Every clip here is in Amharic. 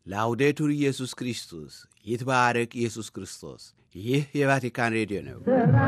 ላውዴቱር ኢየሱስ ክርስቶስ ይትባረክ ኢየሱስ ክርስቶስ። ይህ የቫቲካን ሬዲዮ ነው።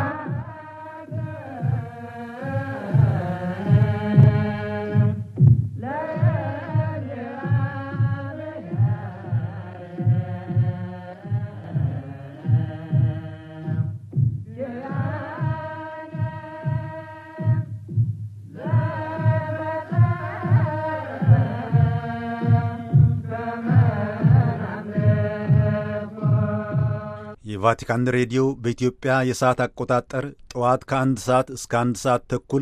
የቫቲካን ሬዲዮ በኢትዮጵያ የሰዓት አቆጣጠር ጠዋት ከአንድ ሰዓት እስከ አንድ ሰዓት ተኩል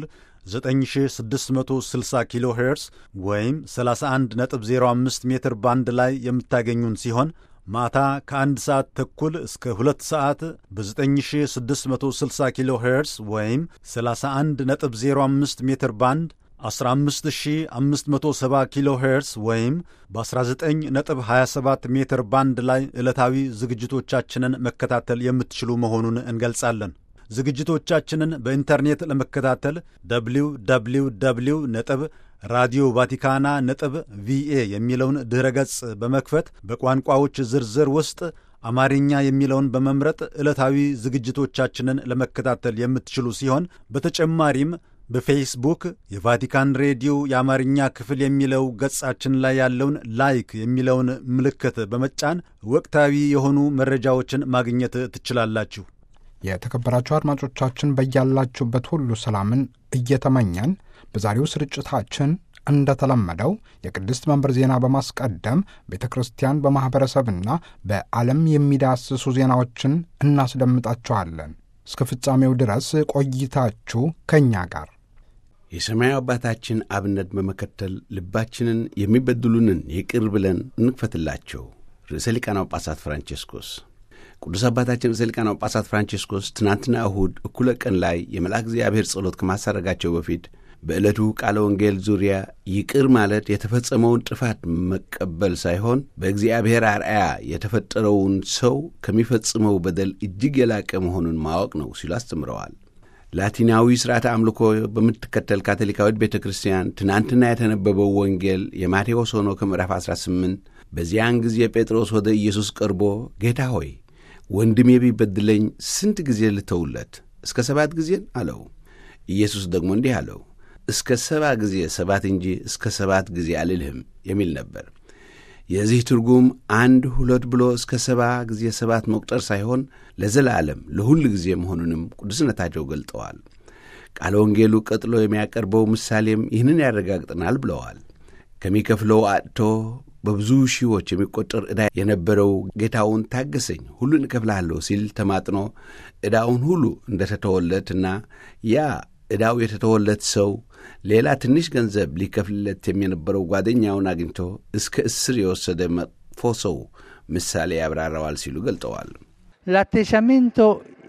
9660 ኪሎ ሄርስ ወይም 31.05 ሜትር ባንድ ላይ የምታገኙን ሲሆን ማታ ከአንድ ሰዓት ተኩል እስከ ሁለት ሰዓት በ9660 ኪሎ ሄርስ ወይም 31.05 ሜትር ባንድ 15570 ኪሎ ሄርስ ወይም በ19.27 ሜትር ባንድ ላይ ዕለታዊ ዝግጅቶቻችንን መከታተል የምትችሉ መሆኑን እንገልጻለን። ዝግጅቶቻችንን በኢንተርኔት ለመከታተል ደብሊው ደብሊው ደብሊው ነጥብ ራዲዮ ቫቲካና ነጥብ ቪኤ የሚለውን ድኅረ ገጽ በመክፈት በቋንቋዎች ዝርዝር ውስጥ አማርኛ የሚለውን በመምረጥ ዕለታዊ ዝግጅቶቻችንን ለመከታተል የምትችሉ ሲሆን በተጨማሪም በፌስቡክ የቫቲካን ሬዲዮ የአማርኛ ክፍል የሚለው ገጻችን ላይ ያለውን ላይክ የሚለውን ምልክት በመጫን ወቅታዊ የሆኑ መረጃዎችን ማግኘት ትችላላችሁ። የተከበራችሁ አድማጮቻችን በያላችሁበት ሁሉ ሰላምን እየተመኘን በዛሬው ስርጭታችን እንደተለመደው የቅድስት መንበር ዜና በማስቀደም ቤተ ክርስቲያን በማኅበረሰብና በዓለም የሚዳስሱ ዜናዎችን እናስደምጣችኋለን። እስከ ፍጻሜው ድረስ ቆይታችሁ ከእኛ ጋር የሰማያዊ አባታችን አብነት በመከተል ልባችንን የሚበድሉንን ይቅር ብለን እንክፈትላቸው። ርዕሰ ሊቃነ ጳጳሳት ፍራንቼስኮስ ቅዱስ አባታችን ርዕሰ ሊቃነ ጳጳሳት ፍራንቼስኮስ ትናንትና እሁድ እኩለ ቀን ላይ የመልአክ እግዚአብሔር ጸሎት ከማሳረጋቸው በፊት በዕለቱ ቃለ ወንጌል ዙሪያ ይቅር ማለት የተፈጸመውን ጥፋት መቀበል ሳይሆን በእግዚአብሔር አርአያ የተፈጠረውን ሰው ከሚፈጽመው በደል እጅግ የላቀ መሆኑን ማወቅ ነው ሲሉ አስተምረዋል። ላቲናዊ ሥርዓተ አምልኮ በምትከተል ካቶሊካዊት ቤተ ክርስቲያን ትናንትና የተነበበው ወንጌል የማቴዎስ ሆኖ ከምዕራፍ 18 በዚያን ጊዜ ጴጥሮስ ወደ ኢየሱስ ቀርቦ ጌታ ሆይ ወንድሜ ቢበድለኝ ስንት ጊዜ ልተውለት? እስከ ሰባት ጊዜን አለው። ኢየሱስ ደግሞ እንዲህ አለው እስከ ሰባ ጊዜ ሰባት እንጂ እስከ ሰባት ጊዜ አልልህም የሚል ነበር። የዚህ ትርጉም አንድ ሁለት ብሎ እስከ ሰባ ጊዜ ሰባት መቁጠር ሳይሆን ለዘላለም ለሁል ጊዜ መሆኑንም ቅዱስነታቸው ገልጠዋል። ቃለ ወንጌሉ ቀጥሎ የሚያቀርበው ምሳሌም ይህንን ያረጋግጠናል ብለዋል። ከሚከፍለው አጥቶ በብዙ ሺዎች የሚቆጠር ዕዳ የነበረው ጌታውን ታገሰኝ፣ ሁሉን እከፍልሃለሁ ሲል ተማጥኖ ዕዳውን ሁሉ እንደተተወለትና ያ ዕዳው የተተወለት ሰው ሌላ ትንሽ ገንዘብ ሊከፍልለት የነበረው ጓደኛውን አግኝቶ እስከ እስር የወሰደ መጥፎ ሰው ምሳሌ ያብራራዋል ሲሉ ገልጠዋል። L'atteggiamento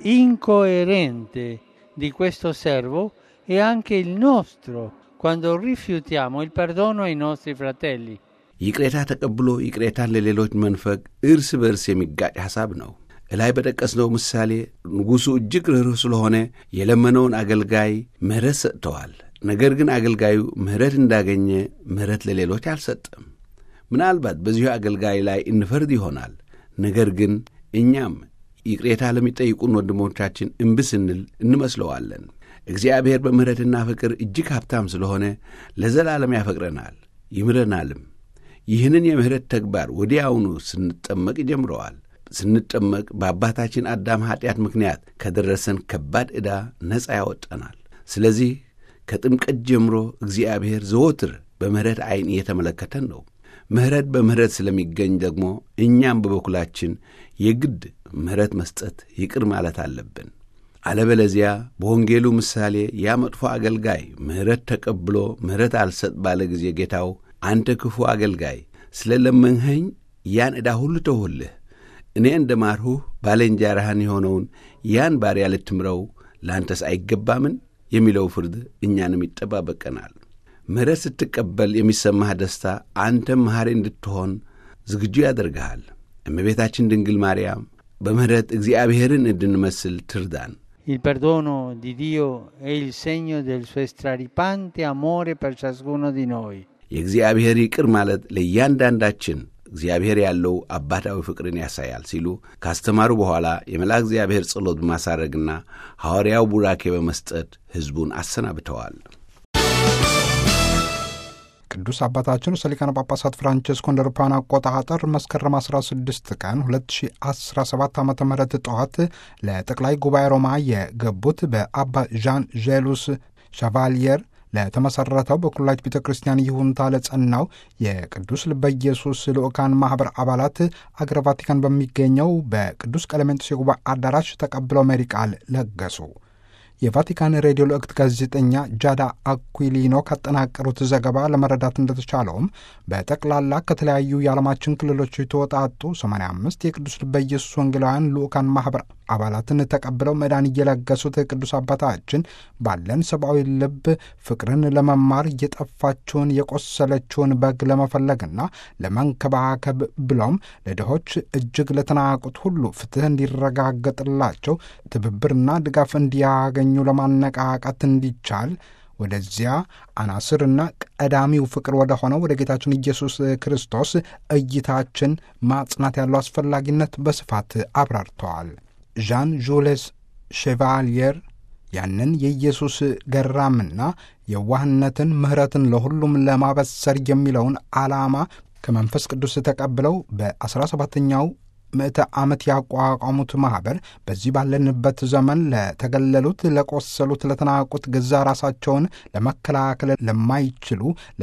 incoerente di questo servo è anche il nostro quando rifiutiamo il perdono ai nostri fratelli. ይቅሬታ ተቀብሎ ይቅሬታን ለሌሎች መንፈግ እርስ በርስ የሚጋጭ ሐሳብ ነው። እላይ በጠቀስነው ምሳሌ ንጉሡ እጅግ ርኅሩህ ስለሆነ የለመነውን አገልጋይ ምሕረት ሰጥተዋል። ነገር ግን አገልጋዩ ምሕረት እንዳገኘ ምሕረት ለሌሎች አልሰጠም። ምናልባት በዚሁ አገልጋይ ላይ እንፈርድ ይሆናል። ነገር ግን እኛም ይቅሬታ ለሚጠይቁን ወንድሞቻችን እምቢ ስንል እንመስለዋለን። እግዚአብሔር በምሕረትና ፍቅር እጅግ ሀብታም ስለሆነ ለዘላለም ያፈቅረናል፣ ይምረናልም። ይህንን የምሕረት ተግባር ወዲያውኑ ስንጠመቅ ይጀምረዋል። ስንጠመቅ በአባታችን አዳም ኀጢአት ምክንያት ከደረሰን ከባድ ዕዳ ነፃ ያወጣናል። ስለዚህ ከጥምቀት ጀምሮ እግዚአብሔር ዘወትር በምሕረት ዐይን እየተመለከተን ነው። ምሕረት በምሕረት ስለሚገኝ ደግሞ እኛም በበኩላችን የግድ ምሕረት መስጠት፣ ይቅር ማለት አለብን። አለበለዚያ በወንጌሉ ምሳሌ ያ መጥፎ አገልጋይ ምሕረት ተቀብሎ ምሕረት አልሰጥ ባለ ጊዜ ጌታው አንተ ክፉ አገልጋይ ስለ ለመንኸኝ ያን ዕዳ ሁሉ ተውሁልህ እኔ እንደ ማርሁህ ባልንጀራህን የሆነውን ያን ባሪያ ልትምረው ለአንተስ አይገባምን? የሚለው ፍርድ እኛንም ይጠባበቀናል። ምሕረት ስትቀበል የሚሰማህ ደስታ አንተም መሐሪ እንድትሆን ዝግጁ ያደርግሃል። እመቤታችን ድንግል ማርያም በምሕረት እግዚአብሔርን እንድንመስል ትርዳን። Il perdono di Dio è il segno del suo straripante amore per ciascuno di noi. የእግዚአብሔር ይቅር ማለት ለእያንዳንዳችን እግዚአብሔር ያለው አባታዊ ፍቅርን ያሳያል ሲሉ ካስተማሩ በኋላ የመልአክ እግዚአብሔር ጸሎት በማሳረግና ሐዋርያው ቡራኬ በመስጠት ሕዝቡን አሰናብተዋል። ቅዱስ አባታችን ርዕሰ ሊቃነ ጳጳሳት ፍራንቼስኮ እንደ አውሮፓውያን አቆጣጠር መስከረም 16 ቀን 2017 ዓ ም ጠዋት ለጠቅላይ ጉባኤ ሮማ የገቡት በአባ ዣን ዤሉስ ሻቫልየር ለተመሰረተው በኩላሊት ቤተ ክርስቲያን ይሁንታ ለጸናው የቅዱስ ልበ ኢየሱስ ልዑካን ማኅበር አባላት አገረ ቫቲካን በሚገኘው በቅዱስ ቀለሜንጦስ የጉባኤ አዳራሽ ተቀብለው መሪ ቃል ለገሱ። የቫቲካን ሬዲዮ ልዕክት ጋዜጠኛ ጃዳ አኩሊኖ ካጠናቀሩት ዘገባ ለመረዳት እንደተቻለውም በጠቅላላ ከተለያዩ የዓለማችን ክልሎች የተወጣጡ 85 የቅዱስ ልበ ኢየሱስ ወንጌላውያን ልዑካን ማኅበር አባላትን ተቀብለው መዳን እየለገሱት ቅዱስ አባታችን ባለን ሰብአዊ ልብ ፍቅርን ለመማር እየጠፋችውን የቆሰለችውን በግ ለመፈለግና ለመንከባከብ ብሎም ለድሆች እጅግ ለተናቁት ሁሉ ፍትሕ እንዲረጋገጥላቸው ትብብርና ድጋፍ እንዲያገኙ ለማነቃቃት እንዲቻል ወደዚያ አናስርና ቀዳሚው ፍቅር ወደ ሆነው ወደ ጌታችን ኢየሱስ ክርስቶስ እይታችን ማጽናት ያለው አስፈላጊነት በስፋት አብራርተዋል። ዣን ዡሌስ ሼቫልየር ያንን የኢየሱስ ገራምና የዋህነትን ምሕረትን ለሁሉም ለማበሰር የሚለውን ዓላማ ከመንፈስ ቅዱስ ተቀብለው በአስራ ሰባተኛው ምዕተ ዓመት ያቋቋሙት ማኅበር በዚህ ባለንበት ዘመን ለተገለሉት፣ ለቆሰሉት፣ ለተናቁት ገዛ ራሳቸውን ለመከላከል ለማይችሉ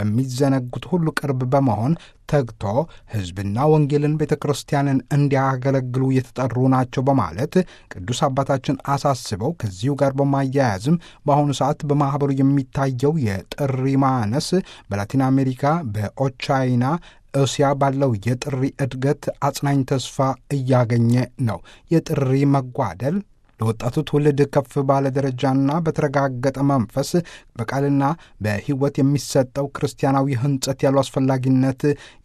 ለሚዘነጉት ሁሉ ቅርብ በመሆን ተግቶ ሕዝብና ወንጌልን ቤተ ክርስቲያንን እንዲያገለግሉ የተጠሩ ናቸው በማለት ቅዱስ አባታችን አሳስበው ከዚሁ ጋር በማያያዝም በአሁኑ ሰዓት በማኅበሩ የሚታየው የጥሪ ማነስ በላቲን አሜሪካ በኦቻይና እስያ ባለው የጥሪ እድገት አጽናኝ ተስፋ እያገኘ ነው። የጥሪ መጓደል ለወጣቱ ትውልድ ከፍ ባለ ደረጃና በተረጋገጠ መንፈስ በቃልና በሕይወት የሚሰጠው ክርስቲያናዊ ሕንጸት ያለው አስፈላጊነት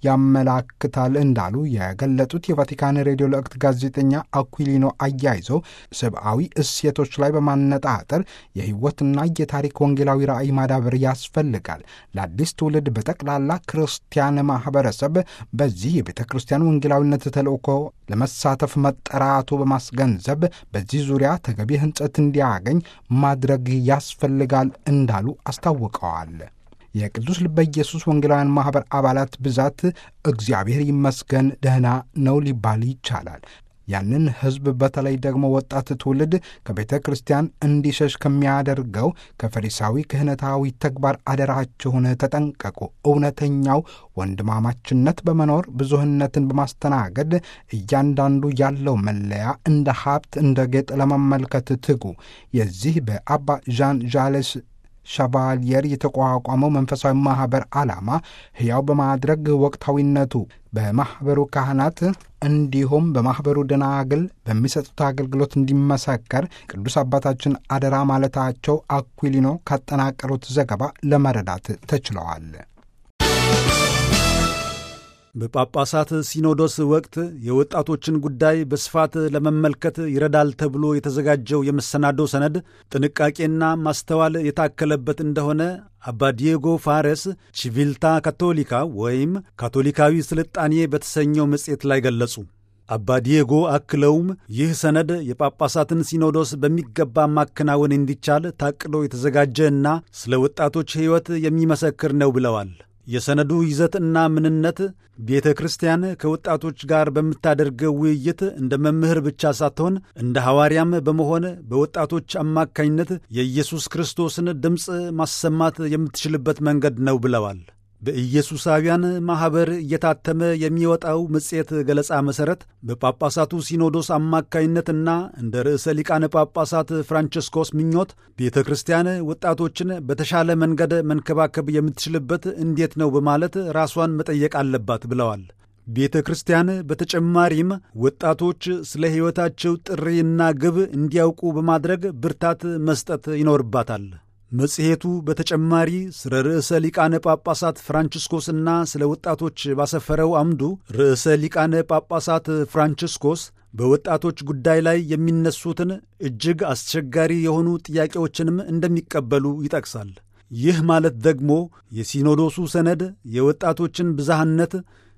ያመላክታል እንዳሉ የገለጡት የቫቲካን ሬዲዮ ልዕክት ጋዜጠኛ አኩሊኖ አያይዘው ሰብአዊ እሴቶች ላይ በማነጣጠር የሕይወትና የታሪክ ወንጌላዊ ራእይ ማዳበር ያስፈልጋል። ለአዲስ ትውልድ በጠቅላላ ክርስቲያን ማኅበረሰብ በዚህ የቤተ ክርስቲያን ወንጌላዊነት ተልእኮ ለመሳተፍ መጠራቱ በማስገንዘብ በዚህ ዙሪያ ተገቢ ሕንጸት እንዲያገኝ ማድረግ ያስፈልጋል እንዳሉ አስታውቀዋል። የቅዱስ ልበ ኢየሱስ ወንጌላውያን ማኅበር አባላት ብዛት እግዚአብሔር ይመስገን ደህና ነው ሊባል ይቻላል። ያንን ሕዝብ በተለይ ደግሞ ወጣት ትውልድ ከቤተ ክርስቲያን እንዲሸሽ ከሚያደርገው ከፈሪሳዊ ክህነታዊ ተግባር አደራችሁን ተጠንቀቁ። እውነተኛው ወንድማማችነት በመኖር ብዙህነትን በማስተናገድ እያንዳንዱ ያለው መለያ እንደ ሀብት እንደ ጌጥ ለመመልከት ትጉ። የዚህ በአባ ዣን ዣሌስ ሻቫልየር የተቋቋመው መንፈሳዊ ማኅበር ዓላማ ሕያው በማድረግ ወቅታዊነቱ በማኅበሩ ካህናት እንዲሁም በማኅበሩ ደናግል በሚሰጡት አገልግሎት እንዲመሰከር ቅዱስ አባታችን አደራ ማለታቸው አኩሊኖ ካጠናቀሩት ዘገባ ለመረዳት ተችለዋል። በጳጳሳት ሲኖዶስ ወቅት የወጣቶችን ጉዳይ በስፋት ለመመልከት ይረዳል ተብሎ የተዘጋጀው የመሰናዶ ሰነድ ጥንቃቄና ማስተዋል የታከለበት እንደሆነ አባ ዲየጎ ፋሬስ ቺቪልታ ካቶሊካ ወይም ካቶሊካዊ ስልጣኔ በተሰኘው መጽሔት ላይ ገለጹ። አባ ዲየጎ አክለውም ይህ ሰነድ የጳጳሳትን ሲኖዶስ በሚገባ ማከናወን እንዲቻል ታቅዶ የተዘጋጀ እና ስለ ወጣቶች ሕይወት የሚመሰክር ነው ብለዋል። የሰነዱ ይዘትና ምንነት ቤተ ክርስቲያን ከወጣቶች ጋር በምታደርገው ውይይት እንደ መምህር ብቻ ሳትሆን እንደ ሐዋርያም በመሆን በወጣቶች አማካኝነት የኢየሱስ ክርስቶስን ድምፅ ማሰማት የምትችልበት መንገድ ነው ብለዋል። በኢየሱሳውያን ማኅበር እየታተመ የሚወጣው መጽሔት ገለጻ መሠረት በጳጳሳቱ ሲኖዶስ አማካይነትና እንደ ርዕሰ ሊቃነ ጳጳሳት ፍራንቸስኮስ ምኞት ቤተ ክርስቲያን ወጣቶችን በተሻለ መንገድ መንከባከብ የምትችልበት እንዴት ነው በማለት ራሷን መጠየቅ አለባት ብለዋል። ቤተ ክርስቲያን በተጨማሪም ወጣቶች ስለ ሕይወታቸው ጥሪና ግብ እንዲያውቁ በማድረግ ብርታት መስጠት ይኖርባታል። መጽሔቱ በተጨማሪ ስለ ርዕሰ ሊቃነ ጳጳሳት ፍራንቺስኮስና ስለ ወጣቶች ባሰፈረው አምዱ ርዕሰ ሊቃነ ጳጳሳት ፍራንቺስኮስ በወጣቶች ጉዳይ ላይ የሚነሱትን እጅግ አስቸጋሪ የሆኑ ጥያቄዎችንም እንደሚቀበሉ ይጠቅሳል። ይህ ማለት ደግሞ የሲኖዶሱ ሰነድ የወጣቶችን ብዝሃነት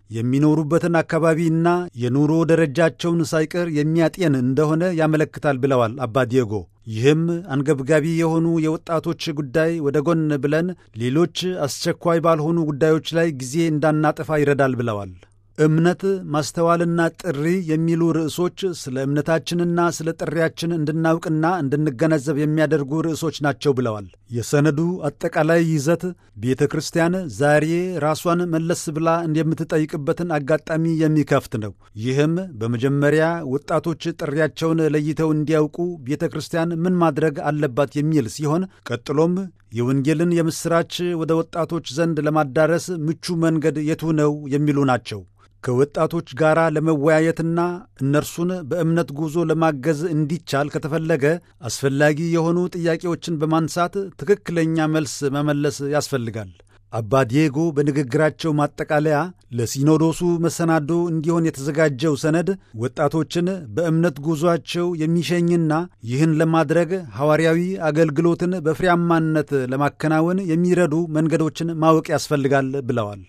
የሚኖሩበትን አካባቢና የኑሮ ደረጃቸውን ሳይቀር የሚያጤን እንደሆነ ያመለክታል ብለዋል አባ ዲየጎ። ይህም አንገብጋቢ የሆኑ የወጣቶች ጉዳይ ወደ ጎን ብለን ሌሎች አስቸኳይ ባልሆኑ ጉዳዮች ላይ ጊዜ እንዳናጠፋ ይረዳል ብለዋል። እምነት፣ ማስተዋልና ጥሪ የሚሉ ርዕሶች ስለ እምነታችንና ስለ ጥሪያችን እንድናውቅና እንድንገነዘብ የሚያደርጉ ርዕሶች ናቸው ብለዋል። የሰነዱ አጠቃላይ ይዘት ቤተ ክርስቲያን ዛሬ ራሷን መለስ ብላ የምትጠይቅበትን አጋጣሚ የሚከፍት ነው። ይህም በመጀመሪያ ወጣቶች ጥሪያቸውን ለይተው እንዲያውቁ ቤተ ክርስቲያን ምን ማድረግ አለባት የሚል ሲሆን ቀጥሎም የወንጌልን የምሥራች ወደ ወጣቶች ዘንድ ለማዳረስ ምቹ መንገድ የቱ ነው የሚሉ ናቸው። ከወጣቶች ጋር ለመወያየትና እነርሱን በእምነት ጉዞ ለማገዝ እንዲቻል ከተፈለገ አስፈላጊ የሆኑ ጥያቄዎችን በማንሳት ትክክለኛ መልስ መመለስ ያስፈልጋል። አባ ዲዬጎ በንግግራቸው ማጠቃለያ ለሲኖዶሱ መሰናዶ እንዲሆን የተዘጋጀው ሰነድ ወጣቶችን በእምነት ጉዞአቸው የሚሸኝና ይህን ለማድረግ ሐዋርያዊ አገልግሎትን በፍሬያማነት ለማከናወን የሚረዱ መንገዶችን ማወቅ ያስፈልጋል ብለዋል።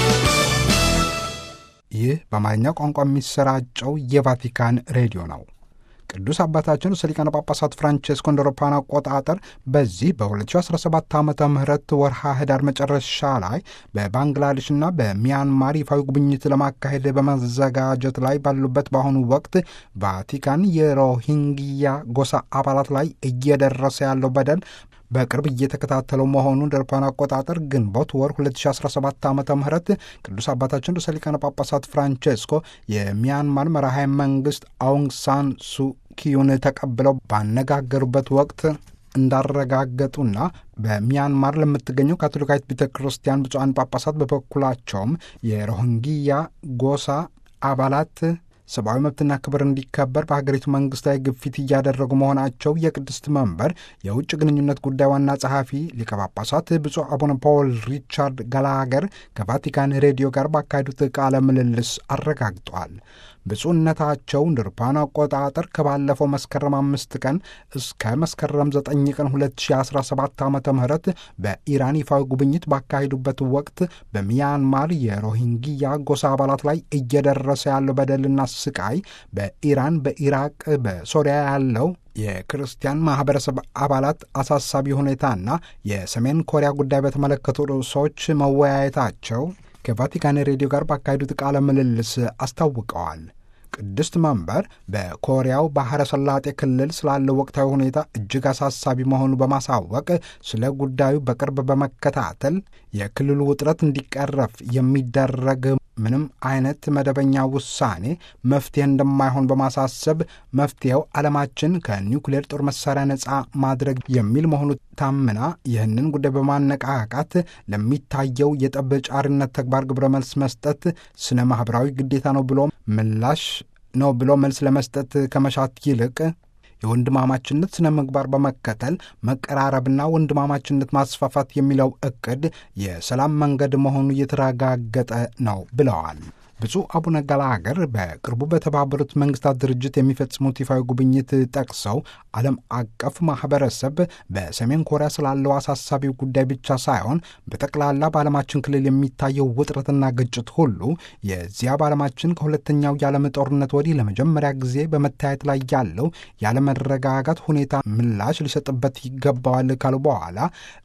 ይህ በአማርኛ ቋንቋ የሚሰራጨው የቫቲካን ሬዲዮ ነው። ቅዱስ አባታችን ርዕሰ ሊቃነ ጳጳሳት ፍራንቼስኮ እንደ አውሮፓውያን አቆጣጠር በዚህ በ2017 ዓ ም ወርሃ ህዳር መጨረሻ ላይ በባንግላዴሽና በሚያንማር ይፋዊ ጉብኝት ለማካሄድ በመዘጋጀት ላይ ባሉበት በአሁኑ ወቅት ቫቲካን የሮሂንግያ ጎሳ አባላት ላይ እየደረሰ ያለው በደል በቅርብ እየተከታተለው መሆኑን እንደ አውሮፓውያን አቆጣጠር ግንቦት ወር 2017 ዓ ም ቅዱስ አባታችን ርዕሰ ሊቃነ ጳጳሳት ፍራንቼስኮ የሚያንማር መራሄ መንግስት አውንግ ሳን ሱኪዩን ተቀብለው ባነጋገሩበት ወቅት እንዳረጋገጡና በሚያንማር ለምትገኘው ካቶሊካዊት ቤተ ክርስቲያን ብፁዓን ጳጳሳት በበኩላቸውም የሮሂንግያ ጎሳ አባላት ሰብአዊ መብትና ክብር እንዲከበር በሀገሪቱ መንግስት ላይ ግፊት እያደረጉ መሆናቸው የቅድስት መንበር የውጭ ግንኙነት ጉዳይ ዋና ጸሐፊ ሊቀ ጳጳሳት ብፁዕ አቡነ ፖል ሪቻርድ ገላገር ከቫቲካን ሬዲዮ ጋር ባካሄዱት ቃለ ምልልስ አረጋግጧል። ብፁዕነታቸው እንደ አውሮፓውያን አቆጣጠር ከባለፈው መስከረም አምስት ቀን እስከ መስከረም ዘጠኝ ቀን 2017 ዓ ም በኢራን ይፋዊ ጉብኝት ባካሄዱበት ወቅት በሚያንማር የሮሂንግያ ጎሳ አባላት ላይ እየደረሰ ያለው በደልና ስቃይ በኢራን፣ በኢራቅ፣ በሶሪያ ያለው የክርስቲያን ማህበረሰብ አባላት አሳሳቢ ሁኔታና የሰሜን ኮሪያ ጉዳይ በተመለከቱ ርዕሶች መወያየታቸው ከቫቲካን ሬዲዮ ጋር ባካሄዱት ቃለ ምልልስ አስታውቀዋል። ቅድስት መንበር በኮሪያው ባሕረ ሰላጤ ክልል ስላለው ወቅታዊ ሁኔታ እጅግ አሳሳቢ መሆኑ በማሳወቅ ስለ ጉዳዩ በቅርብ በመከታተል የክልሉ ውጥረት እንዲቀረፍ የሚደረግ ምንም አይነት መደበኛ ውሳኔ መፍትሄ እንደማይሆን በማሳሰብ መፍትሄው ዓለማችን ከኒውክሌር ጦር መሳሪያ ነፃ ማድረግ የሚል መሆኑ ታምና ይህንን ጉዳይ በማነቃቃት ለሚታየው የጠብ ጫሪነት ተግባር ግብረ መልስ መስጠት ስነ ማኅበራዊ ግዴታ ነው ብሎ ምላሽ ነው ብሎ መልስ ለመስጠት ከመሻት ይልቅ የወንድማማችነት ስነ ምግባር በመከተል መቀራረብና ወንድማማችነት ማስፋፋት የሚለው ዕቅድ የሰላም መንገድ መሆኑ እየተረጋገጠ ነው ብለዋል። ብፁዕ አቡነ ገላገር በቅርቡ በተባበሩት መንግስታት ድርጅት የሚፈጽሙት ይፋዊ ጉብኝት ጠቅሰው ዓለም አቀፍ ማህበረሰብ በሰሜን ኮሪያ ስላለው አሳሳቢው ጉዳይ ብቻ ሳይሆን በጠቅላላ በዓለማችን ክልል የሚታየው ውጥረትና ግጭት ሁሉ የዚያ በዓለማችን ከሁለተኛው የዓለም ጦርነት ወዲህ ለመጀመሪያ ጊዜ በመታየት ላይ ያለው ያለመረጋጋት ሁኔታ ምላሽ ሊሰጥበት ይገባዋል ካሉ በኋላ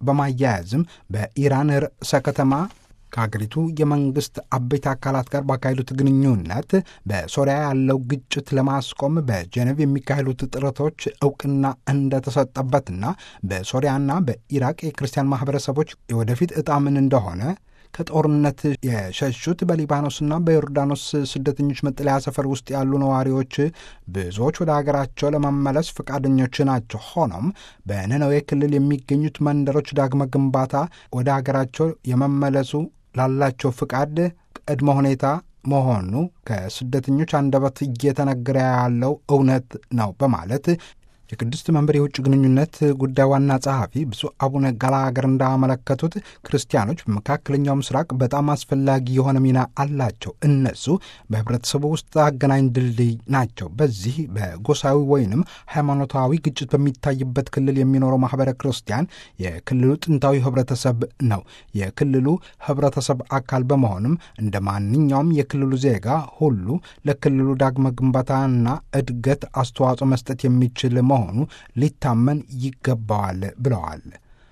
በማያያዝም በኢራን ርዕሰ ከተማ ከሀገሪቱ የመንግስት አበይት አካላት ጋር ባካሄዱት ግንኙነት በሶሪያ ያለው ግጭት ለማስቆም በጀኔቭ የሚካሄዱት ጥረቶች እውቅና እንደተሰጠበትና በሶሪያና በኢራቅ የክርስቲያን ማህበረሰቦች የወደፊት ዕጣ ምን እንደሆነ ከጦርነት የሸሹት በሊባኖስና በዮርዳኖስ ስደተኞች መጠለያ ሰፈር ውስጥ ያሉ ነዋሪዎች ብዙዎች ወደ ሀገራቸው ለመመለስ ፈቃደኞች ናቸው። ሆኖም በነነዌ ክልል የሚገኙት መንደሮች ዳግመ ግንባታ ወደ ሀገራቸው የመመለሱ ላላቸው ፍቃድ ቅድመ ሁኔታ መሆኑ ከስደተኞች አንደበት እየተነገረ ያለው እውነት ነው በማለት የቅድስት መንበር የውጭ ግንኙነት ጉዳይ ዋና ጸሐፊ ብፁዕ አቡነ ገላገር እንዳመለከቱት ክርስቲያኖች በመካከለኛው ምስራቅ በጣም አስፈላጊ የሆነ ሚና አላቸው። እነሱ በህብረተሰቡ ውስጥ አገናኝ ድልድይ ናቸው። በዚህ በጎሳዊ ወይንም ሃይማኖታዊ ግጭት በሚታይበት ክልል የሚኖረው ማህበረ ክርስቲያን የክልሉ ጥንታዊ ህብረተሰብ ነው። የክልሉ ህብረተሰብ አካል በመሆንም እንደ ማንኛውም የክልሉ ዜጋ ሁሉ ለክልሉ ዳግመ ግንባታና እድገት አስተዋጽኦ መስጠት የሚችል መሆኑ ሊታመን ይገባዋል ብለዋል።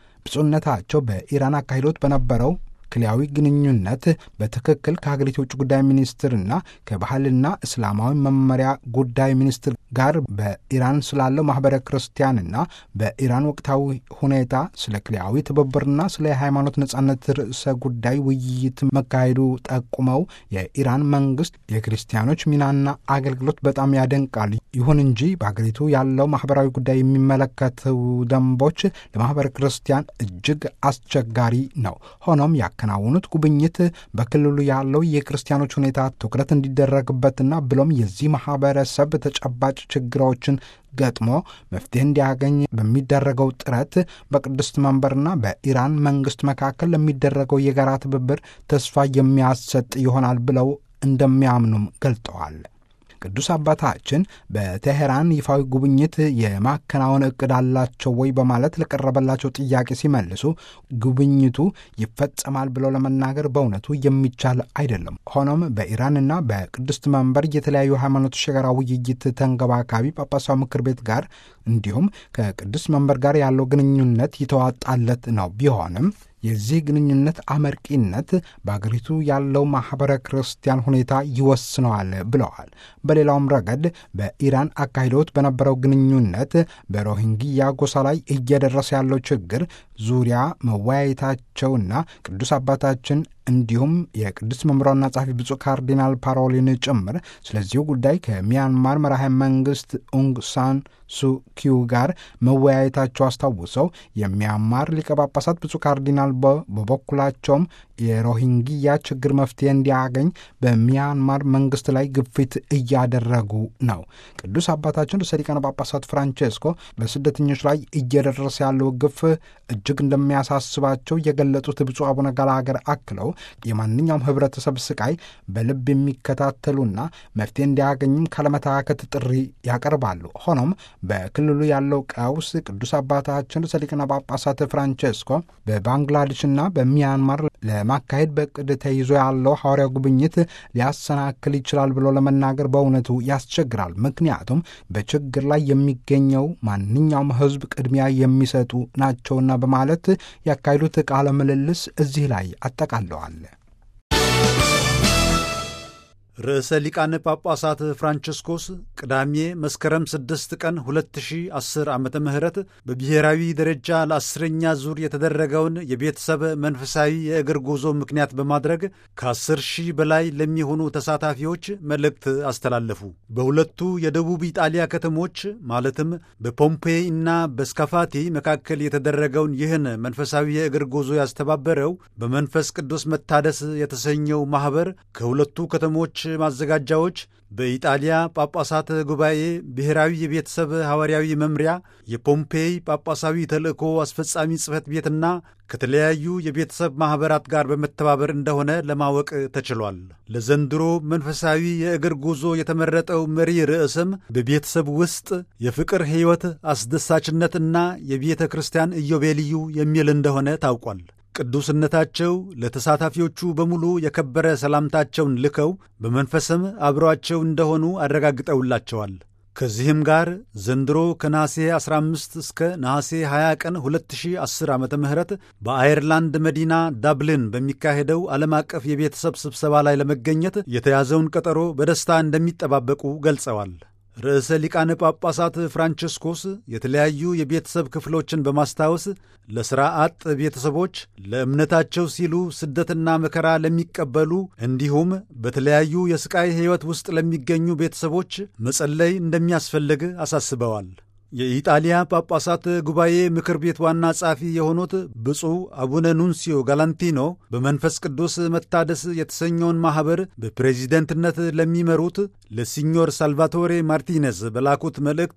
ብፁዕነታቸው በኢራን አካሂዶት በነበረው ክልያዊ ግንኙነት በትክክል ከሀገሪቱ የውጭ ጉዳይ ሚኒስትርና ከባህልና እስላማዊ መመሪያ ጉዳይ ሚኒስትር ጋር በኢራን ስላለው ማህበረ ክርስቲያንና በኢራን ወቅታዊ ሁኔታ ስለ ክልያዊ ትብብርና ስለ ሃይማኖት ነጻነት ርዕሰ ጉዳይ ውይይት መካሄዱ ጠቁመው የኢራን መንግስት የክርስቲያኖች ሚናና አገልግሎት በጣም ያደንቃል። ይሁን እንጂ በሀገሪቱ ያለው ማህበራዊ ጉዳይ የሚመለከቱ ደንቦች ለማህበረ ክርስቲያን እጅግ አስቸጋሪ ነው። ሆኖም ያከናውኑት ጉብኝት በክልሉ ያለው የክርስቲያኖች ሁኔታ ትኩረት እንዲደረግበትና ብሎም የዚህ ማህበረሰብ ተጨባጭ ችግሮችን ገጥሞ መፍትሄ እንዲያገኝ በሚደረገው ጥረት በቅድስት መንበርና በኢራን መንግስት መካከል ለሚደረገው የጋራ ትብብር ተስፋ የሚያሰጥ ይሆናል ብለው እንደሚያምኑም ገልጠዋል። ቅዱስ አባታችን በቴሄራን ይፋዊ ጉብኝት የማከናወን እቅድ አላቸው ወይ በማለት ለቀረበላቸው ጥያቄ ሲመልሱ ጉብኝቱ ይፈጸማል ብለው ለመናገር በእውነቱ የሚቻል አይደለም። ሆኖም በኢራንና በቅድስት መንበር የተለያዩ ሃይማኖቶች የጋራ ውይይት ተንገባካቢ ጳጳሳዊ ምክር ቤት ጋር እንዲሁም ከቅድስት መንበር ጋር ያለው ግንኙነት የተዋጣለት ነው። ቢሆንም የዚህ ግንኙነት አመርቂነት በአገሪቱ ያለው ማኅበረ ክርስቲያን ሁኔታ ይወስነዋል ብለዋል። በሌላውም ረገድ በኢራን አካሂዶት በነበረው ግንኙነት በሮሂንግያ ጎሳ ላይ እየደረሰ ያለው ችግር ዙሪያ መወያየታቸውና ቅዱስ አባታችን እንዲሁም የቅዱስ መምሯና ጸሐፊ ብፁዕ ካርዲናል ፓሮሊን ጭምር ስለዚሁ ጉዳይ ከሚያንማር መራሄ መንግስት ኡንግ ሳን ሱኪዩ ጋር መወያየታቸው አስታውሰው የሚያንማር ሊቀ ጳጳሳት ብፁዕ ካርዲናል በበኩላቸውም የሮሂንግያ ችግር መፍትሄ እንዲያገኝ በሚያንማር መንግስት ላይ ግፊት እያደረጉ ነው። ቅዱስ አባታችን ርዕሰ ሊቃነ ጳጳሳት ፍራንቼስኮ በስደተኞች ላይ እየደረሰ ያለው ግፍ እጅግ እንደሚያሳስባቸው የገለጹት ብፁዕ አቡነ ገላገር አክለው የማንኛውም ህብረተሰብ ስቃይ በልብ የሚከታተሉና መፍትሄ እንዲያገኝም ካለመታከት ጥሪ ያቀርባሉ። ሆኖም በክልሉ ያለው ቀውስ ቅዱስ አባታችን ርዕሰ ሊቃነ ጳጳሳት ፍራንቼስኮ በባንግላዴሽና በሚያንማር ለማካሄድ በእቅድ ተይዞ ያለው ሐዋርያ ጉብኝት ሊያሰናክል ይችላል ብሎ ለመናገር በእውነቱ ያስቸግራል። ምክንያቱም በችግር ላይ የሚገኘው ማንኛውም ህዝብ ቅድሚያ የሚሰጡ ናቸውና በማለት ያካሄዱት ቃለ ምልልስ እዚህ ላይ አጠቃለዋል። ርዕሰ ሊቃነ ጳጳሳት ፍራንቺስኮስ ቅዳሜ መስከረም 6 ቀን 2010 ዓ ም በብሔራዊ ደረጃ ለአስረኛ ዙር የተደረገውን የቤተሰብ መንፈሳዊ የእግር ጉዞ ምክንያት በማድረግ ከ10 ሺህ በላይ ለሚሆኑ ተሳታፊዎች መልእክት አስተላለፉ። በሁለቱ የደቡብ ኢጣሊያ ከተሞች ማለትም በፖምፔይ እና በስካፋቲ መካከል የተደረገውን ይህን መንፈሳዊ የእግር ጉዞ ያስተባበረው በመንፈስ ቅዱስ መታደስ የተሰኘው ማኅበር ከሁለቱ ከተሞች ማዘጋጃዎች በኢጣሊያ ጳጳሳት ጉባኤ ብሔራዊ የቤተሰብ ሐዋርያዊ መምሪያ የፖምፔይ ጳጳሳዊ ተልእኮ አስፈጻሚ ጽሕፈት ቤትና ከተለያዩ የቤተሰብ ማኅበራት ጋር በመተባበር እንደሆነ ለማወቅ ተችሏል። ለዘንድሮ መንፈሳዊ የእግር ጉዞ የተመረጠው መሪ ርዕስም በቤተሰብ ውስጥ የፍቅር ሕይወት አስደሳችነትና የቤተ ክርስቲያን ኢዮቤልዩ የሚል እንደሆነ ታውቋል። ቅዱስነታቸው ለተሳታፊዎቹ በሙሉ የከበረ ሰላምታቸውን ልከው በመንፈስም አብረዋቸው እንደሆኑ አረጋግጠውላቸዋል። ከዚህም ጋር ዘንድሮ ከነሐሴ 15 እስከ ነሐሴ 20 ቀን 2010 ዓ ም በአየርላንድ መዲና ዳብሊን በሚካሄደው ዓለም አቀፍ የቤተሰብ ስብሰባ ላይ ለመገኘት የተያዘውን ቀጠሮ በደስታ እንደሚጠባበቁ ገልጸዋል። ርዕሰ ሊቃነ ጳጳሳት ፍራንቺስኮስ የተለያዩ የቤተሰብ ክፍሎችን በማስታወስ ለሥራ አጥ ቤተሰቦች፣ ለእምነታቸው ሲሉ ስደትና መከራ ለሚቀበሉ እንዲሁም በተለያዩ የሥቃይ ሕይወት ውስጥ ለሚገኙ ቤተሰቦች መጸለይ እንደሚያስፈልግ አሳስበዋል። የኢጣሊያ ጳጳሳት ጉባኤ ምክር ቤት ዋና ጸሐፊ የሆኑት ብፁዕ አቡነ ኑንሲዮ ጋላንቲኖ በመንፈስ ቅዱስ መታደስ የተሰኘውን ማኅበር በፕሬዚደንትነት ለሚመሩት ለሲኞር ሳልቫቶሬ ማርቲኔዝ በላኩት መልእክት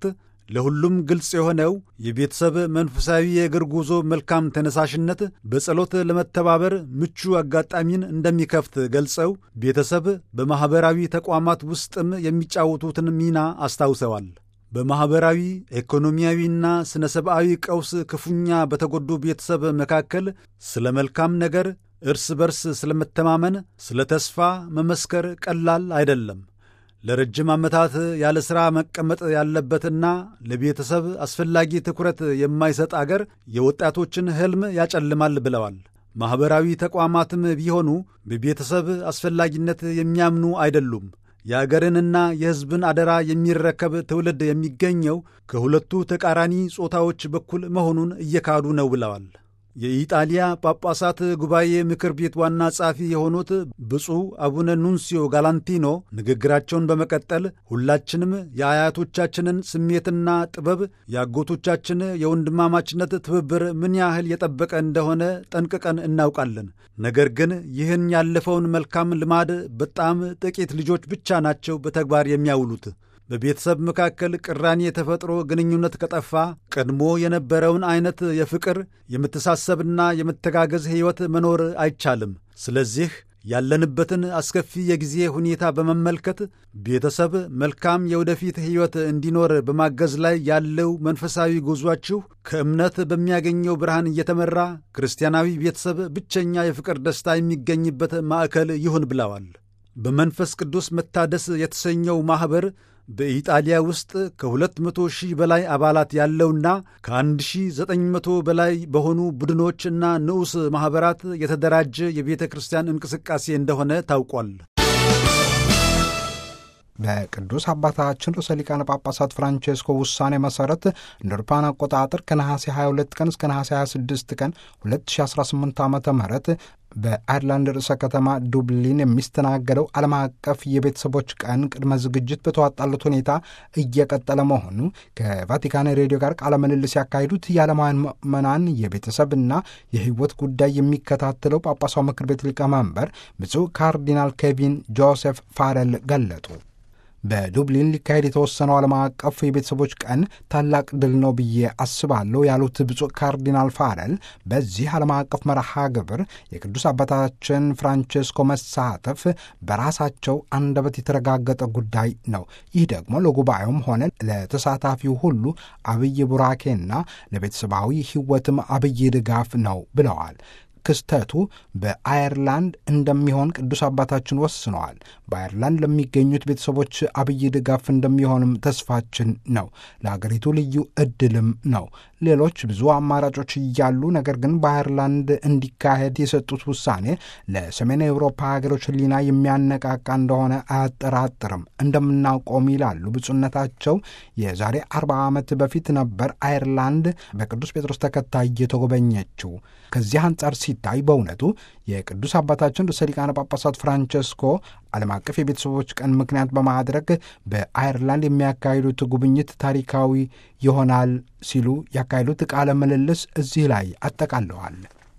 ለሁሉም ግልጽ የሆነው የቤተሰብ መንፈሳዊ የእግር ጉዞ መልካም ተነሳሽነት በጸሎት ለመተባበር ምቹ አጋጣሚን እንደሚከፍት ገልጸው ቤተሰብ በማኅበራዊ ተቋማት ውስጥም የሚጫወቱትን ሚና አስታውሰዋል። በማኅበራዊ ኢኮኖሚያዊና ሥነ ሰብአዊ ቀውስ ክፉኛ በተጎዱ ቤተሰብ መካከል ስለ መልካም ነገር እርስ በርስ ስለ መተማመን፣ ስለ ተስፋ መመስከር ቀላል አይደለም። ለረጅም ዓመታት ያለ ሥራ መቀመጥ ያለበትና ለቤተሰብ አስፈላጊ ትኩረት የማይሰጥ አገር የወጣቶችን ሕልም ያጨልማል ብለዋል። ማኅበራዊ ተቋማትም ቢሆኑ በቤተሰብ አስፈላጊነት የሚያምኑ አይደሉም። የአገርንና የሕዝብን አደራ የሚረከብ ትውልድ የሚገኘው ከሁለቱ ተቃራኒ ጾታዎች በኩል መሆኑን እየካዱ ነው ብለዋል። የኢጣሊያ ጳጳሳት ጉባኤ ምክር ቤት ዋና ጸሐፊ የሆኑት ብፁዕ አቡነ ኑንሲዮ ጋላንቲኖ ንግግራቸውን በመቀጠል ሁላችንም የአያቶቻችንን ስሜትና ጥበብ፣ የአጎቶቻችን የወንድማማችነት ትብብር ምን ያህል የጠበቀ እንደሆነ ጠንቅቀን እናውቃለን። ነገር ግን ይህን ያለፈውን መልካም ልማድ በጣም ጥቂት ልጆች ብቻ ናቸው በተግባር የሚያውሉት። በቤተሰብ መካከል ቅራኔ የተፈጥሮ ግንኙነት ከጠፋ ቀድሞ የነበረውን አይነት የፍቅር የመተሳሰብና የመተጋገዝ ሕይወት መኖር አይቻልም። ስለዚህ ያለንበትን አስከፊ የጊዜ ሁኔታ በመመልከት ቤተሰብ መልካም የወደፊት ሕይወት እንዲኖር በማገዝ ላይ ያለው መንፈሳዊ ጉዟችሁ ከእምነት በሚያገኘው ብርሃን እየተመራ ክርስቲያናዊ ቤተሰብ ብቸኛ የፍቅር ደስታ የሚገኝበት ማዕከል ይሁን ብለዋል። በመንፈስ ቅዱስ መታደስ የተሰኘው ማኅበር በኢጣሊያ ውስጥ ከሁለት መቶ ሺህ በላይ አባላት ያለውና ከ1900 በላይ በሆኑ ቡድኖችና ንዑስ ማኅበራት የተደራጀ የቤተ ክርስቲያን እንቅስቃሴ እንደሆነ ታውቋል። በቅዱስ አባታችን ርዕሰ ሊቃነ ጳጳሳት ፍራንቼስኮ ውሳኔ መሠረት እንደ አውሮፓውያን አቆጣጠር ከነሐሴ 22 ቀን እስከ ነሐሴ 26 ቀን 2018 ዓ ም በአይርላንድ ርዕሰ ከተማ ዱብሊን የሚስተናገደው ዓለም አቀፍ የቤተሰቦች ቀን ቅድመ ዝግጅት በተዋጣለት ሁኔታ እየቀጠለ መሆኑ ከቫቲካን ሬዲዮ ጋር ቃለ ምልልስ ያካሄዱት የዓለማውያን ምዕመናን የቤተሰብና የሕይወት ጉዳይ የሚከታተለው ጳጳሳው ምክር ቤት ሊቀመንበር ብፁዕ ካርዲናል ኬቪን ጆሴፍ ፋረል ገለጡ። በዱብሊን ሊካሄድ የተወሰነው ዓለም አቀፍ የቤተሰቦች ቀን ታላቅ ድል ነው ብዬ አስባለሁ ያሉት ብፁዕ ካርዲናል ፋረል በዚህ ዓለም አቀፍ መርሃ ግብር የቅዱስ አባታችን ፍራንቼስኮ መሳተፍ በራሳቸው አንደበት የተረጋገጠ ጉዳይ ነው። ይህ ደግሞ ለጉባኤውም ሆነ ለተሳታፊው ሁሉ አብይ ቡራኬና ለቤተሰባዊ ሕይወትም አብይ ድጋፍ ነው ብለዋል። ክስተቱ በአየርላንድ እንደሚሆን ቅዱስ አባታችን ወስነዋል። በአየርላንድ ለሚገኙት ቤተሰቦች አብይ ድጋፍ እንደሚሆንም ተስፋችን ነው። ለአገሪቱ ልዩ እድልም ነው። ሌሎች ብዙ አማራጮች እያሉ ነገር ግን በአየርላንድ እንዲካሄድ የሰጡት ውሳኔ ለሰሜን አውሮፓ ሀገሮች ሕሊና የሚያነቃቃ እንደሆነ አያጠራጥርም። እንደምናውቀውም ይላሉ ብፁዕነታቸው የዛሬ አርባ ዓመት በፊት ነበር አየርላንድ በቅዱስ ጴጥሮስ ተከታይ የተጎበኘችው። ከዚህ አንጻር ሲታይ በእውነቱ የቅዱስ አባታችን ርዕሰ ሊቃነ ጳጳሳት ፍራንቸስኮ ዓለም አቀፍ የቤተሰቦች ቀን ምክንያት በማድረግ በአየርላንድ የሚያካሂዱት ጉብኝት ታሪካዊ ይሆናል ሲሉ ያካሄዱት ቃለ ምልልስ እዚህ ላይ አጠቃለዋል።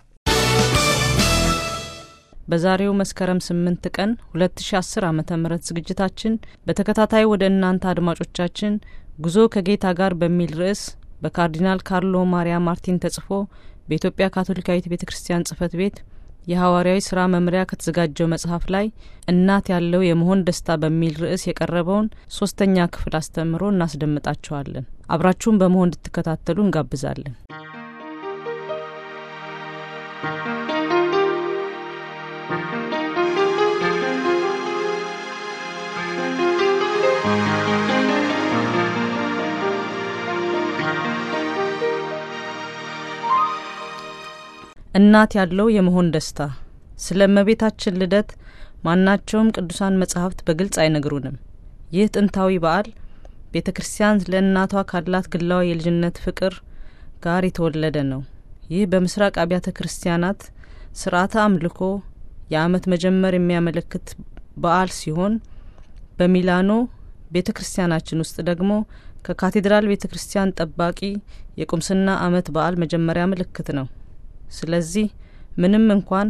በዛሬው መስከረም ስምንት ቀን 2010 ዓ ም ዝግጅታችን በተከታታይ ወደ እናንተ አድማጮቻችን ጉዞ ከጌታ ጋር በሚል ርዕስ በካርዲናል ካርሎ ማሪያ ማርቲን ተጽፎ በኢትዮጵያ ካቶሊካዊት ቤተ ክርስቲያን ጽህፈት ቤት የሐዋርያዊ ስራ መምሪያ ከተዘጋጀው መጽሐፍ ላይ እናት ያለው የመሆን ደስታ በሚል ርዕስ የቀረበውን ሶስተኛ ክፍል አስተምሮ እናስደምጣችኋለን። አብራችሁን በመሆን እንድትከታተሉ እንጋብዛለን። እናት ያለው የመሆን ደስታ ስለ እመቤታችን ልደት ማናቸውም ቅዱሳን መጻሕፍት በግልጽ አይነግሩንም። ይህ ጥንታዊ በዓል ቤተ ክርስቲያን ለእናቷ ካላት ግላዊ የልጅነት ፍቅር ጋር የተወለደ ነው። ይህ በምስራቅ አብያተ ክርስቲያናት ስርዓተ አምልኮ የዓመት መጀመር የሚያመለክት በዓል ሲሆን በሚላኖ ቤተ ክርስቲያናችን ውስጥ ደግሞ ከካቴድራል ቤተ ክርስቲያን ጠባቂ የቁምስና ዓመት በዓል መጀመሪያ ምልክት ነው። ስለዚህ ምንም እንኳን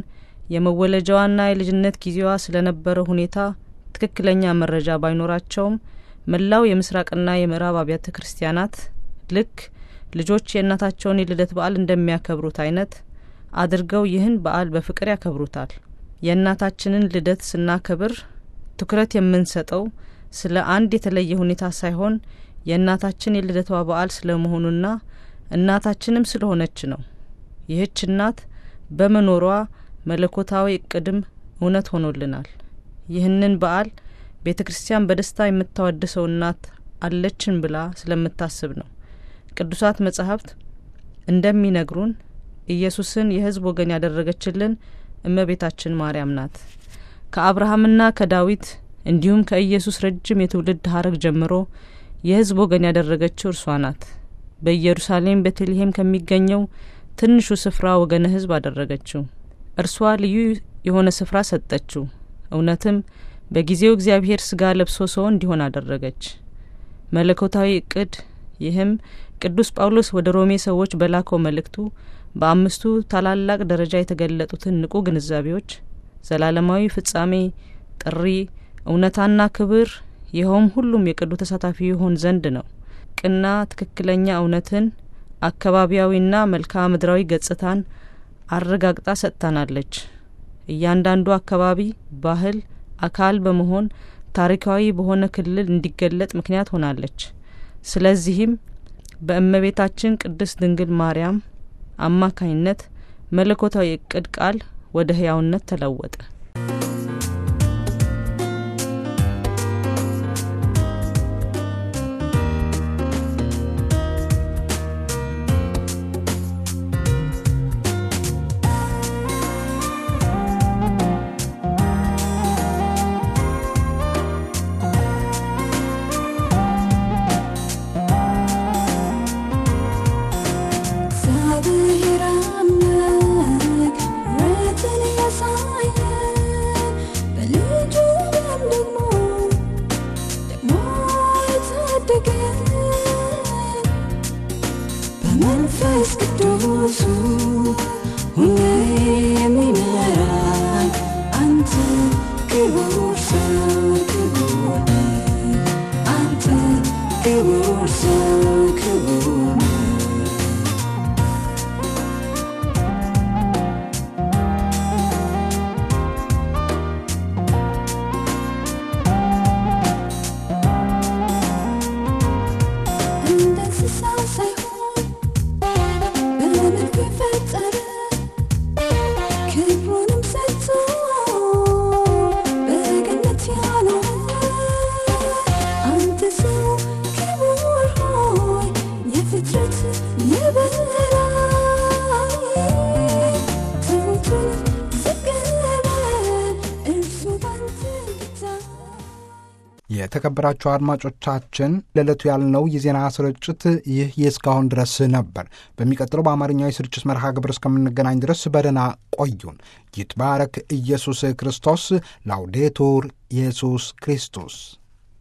የመወለጃዋና የልጅነት ጊዜዋ ስለነበረው ሁኔታ ትክክለኛ መረጃ ባይኖራቸውም መላው የምስራቅና የምዕራብ አብያተ ክርስቲያናት ልክ ልጆች የእናታቸውን የልደት በዓል እንደሚያከብሩት አይነት አድርገው ይህን በዓል በፍቅር ያከብሩታል። የእናታችንን ልደት ስናከብር ትኩረት የምንሰጠው ስለ አንድ የተለየ ሁኔታ ሳይሆን የእናታችን የልደቷ በዓል ስለ መሆኑና እናታችንም ስለሆነች ነው። ይህች እናት በመኖሯ መለኮታዊ እቅድም እውነት ሆኖልናል። ይህንን በዓል ቤተ ክርስቲያን በደስታ የምታወድሰው እናት አለችን ብላ ስለምታስብ ነው። ቅዱሳት መጻሕፍት እንደሚነግሩን ኢየሱስን የሕዝብ ወገን ያደረገችልን እመቤታችን ማርያም ናት። ከአብርሃምና ከዳዊት እንዲሁም ከኢየሱስ ረጅም የትውልድ ሀረግ ጀምሮ የሕዝብ ወገን ያደረገችው እርሷ ናት። በኢየሩሳሌም ቤተልሔም ከሚገኘው ትንሹ ስፍራ ወገነ ሕዝብ አደረገችው። እርሷ ልዩ የሆነ ስፍራ ሰጠችው። እውነትም በጊዜው እግዚአብሔር ስጋ ለብሶ ሰው እንዲሆን አደረገች። መለኮታዊ እቅድ ይህም ቅዱስ ጳውሎስ ወደ ሮሜ ሰዎች በላከው መልእክቱ በአምስቱ ታላላቅ ደረጃ የተገለጡትን ንቁ ግንዛቤዎች ዘላለማዊ ፍጻሜ፣ ጥሪ፣ እውነታና ክብር ይኸውም ሁሉም የቅዱ ተሳታፊ ይሆን ዘንድ ነው። ቅና ትክክለኛ እውነትን አካባቢያዊና መልክዓ ምድራዊ ገጽታን አረጋግጣ ሰጥታናለች። እያንዳንዱ አካባቢ ባህል አካል በመሆን ታሪካዊ በሆነ ክልል እንዲገለጥ ምክንያት ሆናለች። ስለዚህም በእመቤታችን ቅድስት ድንግል ማርያም አማካይነት መለኮታዊ እቅድ ቃል ወደ ህያውነት ተለወጠ። እግዚአብሔር አምላክ ምሕረትን ያሳየን በልጁ ደም ደግሞ ደግሞ የታደገን በመንፈስ ቅዱሱ ሁሌ የሚመራን አንተ ክቡር ሰው ክቡር ነህ። አንተ ክቡር ሰው ክቡር ነህ። እንደ እንስሳ ሳይሆን በመልኩ የፈጠረ ክብሩንም ሰጥቶ በገነት ያኖረ አንተ ሰው ክቡር ሆይ የፍጥረት የበላይ ትሑቱን ዝቅ በል እርሱ ባንተ ይታይ። የተከበራችሁ አድማጮቻችን ለዕለቱ ያልነው የዜና ስርጭት ይህ የእስካሁን ድረስ ነበር። በሚቀጥለው በአማርኛው የስርጭት መርሃ ግብር እስከምንገናኝ ድረስ በደህና ቆዩን። ይትባረክ ኢየሱስ ክርስቶስ። ላውዴቱር ኢየሱስ ክርስቶስ